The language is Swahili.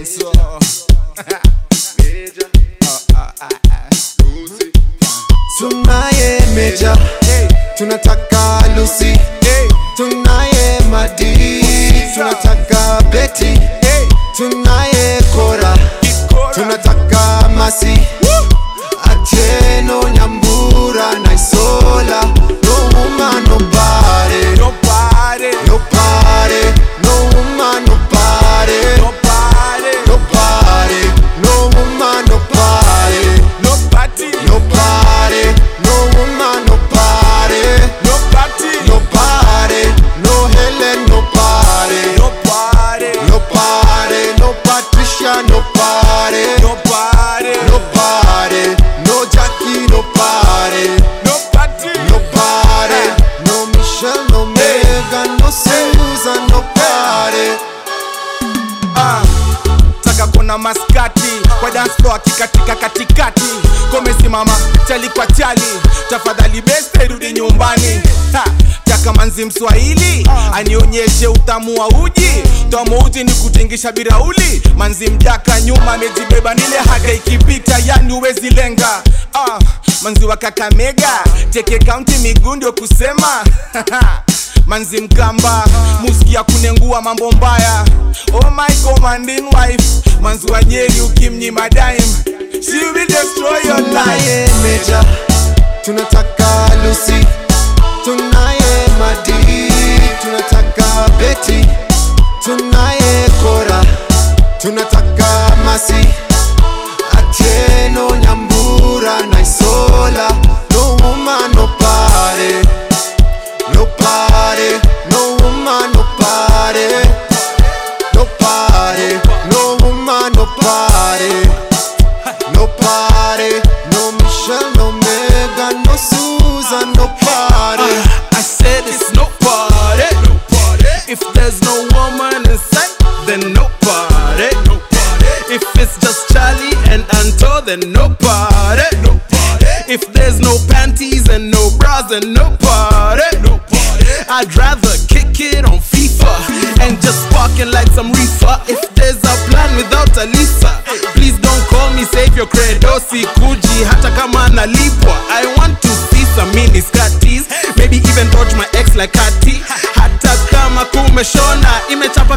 so tunaye meja tunataka lusi tunaye madi tunataka beti tunaye kora tunataka masi atieno nyambura na isola no woman nobody nobody nobody no woman nobody nobody nobody no woman nobody nobody nobody no woman nobody nobody nobody no Helen nobody nobody nobody no Patricia nobody nobody nobody no Jackie nobody nobody nobody no Michelle no Megan no Susan nobody Ah, taka kuna maskati kwa dance floor akikatika katikati komesimama chali kwa chali tafadhali beste rudi nyumbani ha, taka manzi mswahili anionyeshe utamu wa uji tamu uji ni kutingisha birauli manzi mjaka nyuma amejibeba nile haga ikipita yani uwezi lenga ah, manzi wa kakamega teke kaunti miguu ndio kusema manzi mkamba muskia kunengua mambo mbaya oh my commanding wife manzi wa nyeri ukimnyima dime she will destroy your life tunaye meja tunataka lusi tunaye madi tunataka beti tunaye kora tunataka masi atieno nyambura na isola no woman nobody nobody no woman nobody nobody no woman nobody Nobody, no Michelle, no Megan, no Susan, nobody. I said it's no party. If there's no woman inside, then no party. If it's just Charlie and Anto, then no party. If there's no panties and no bras, then no party. I'd rather kick it on FIFA and just sparking like some reefer. If there's a plan without a Lisa, please don't call me save your credo. Sikuji hata kama nalipwa. I want to see some mini skirties, maybe even dodge my ex like Kati. Hata kama kumeshona, imechapa